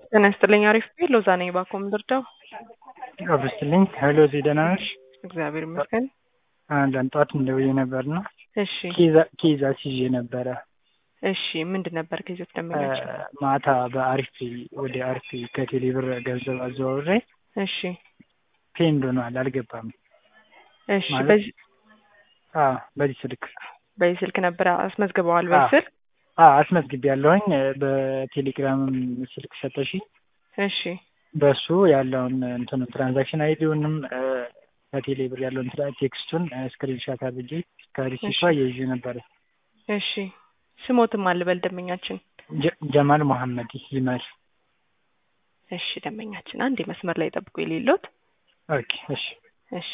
ጤና ይስጥልኝ። አሪፍ ቤት ሎዛ ነኝ። ባኮ ምድርዳው አብስትልኝ ሄሎ፣ እዚህ ደህና ነሽ? እግዚአብሔር ይመስገን። አንዳንድ ጠዋት እንደውዬ ነበር ነው እሺ ኬዛ ሲዤ ነበረ። እሺ ምንድን ነበር ከዚህ ደንበኛችን? ማታ በአሪፍ ወደ አሪፍ ከቴሌ ብር ገንዘብ አዘዋውሬ እሺ ፔንድ ሆኗል፣ አልገባም። እሺ ማለት- በዚህ አዎ በዚህ ስልክ በዚህ ስልክ ነበር አስመዝግበዋል። በዚህ ስልክ አዎ አስመዝግቤ ያለሁኝ በቴሌግራምም ስልክ ሰጠሽ እሺ በሱ ያለውን እንትኑ ትራንዛክሽን አይዲውንም ከቴሌ ብር ያለውን ትራ- ቴክስቱን ስክሪንሻት አድርጌ ከሪሲቷ ይዤ ነበረ። እሺ ስሞትም አልበል ደንበኛችን። ጀ- ጀማል መሐመድ ይመር። እሺ ደንበኛችን አንድ መስመር ላይ ጠብቁ የሌሎት ኦኬ እሺ እሺ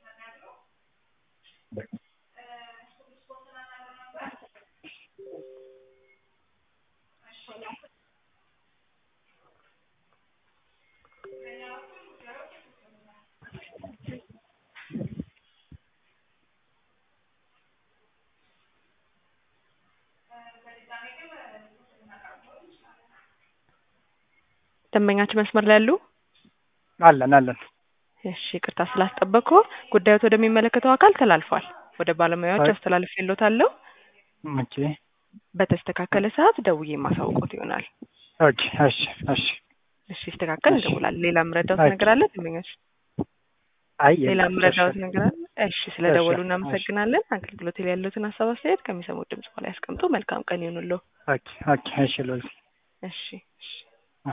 ደንበኛችን መስመር ላይ ያሉ አለን አለን። እሺ ይቅርታ ስላስጠበቅኩ ጉዳዮት ወደሚመለከተው አካል ተላልፏል። ወደ ባለሙያዎች አይ- አስተላልፍ የሎታለሁ። ኦኬ በተስተካከለ ሰዓት ደውዬ ማሳውቆት ይሆናል። ኦኬ እሺ እሺ። እሺ ይስተካከል እሺ። እንደውላለን። ሌላ ምረዳውት ኦኬ። ነገር አለ ደንበኞች? አይ ሌላ የለም፣ ምረዳውት እሺ። ነገር አለ? እሺ ስለደወሉ እሺ፣ እናመሰግናለን። አገልግሎት ላይ ያሉትን ሀሳብ አስተያየት ከሚሰሙት ድምጽ በላይ ያስቀምጡ። መልካም ቀን ይሁንልዎ። ኦኬ ኦኬ እሺ ሎዚ እሺ እሺ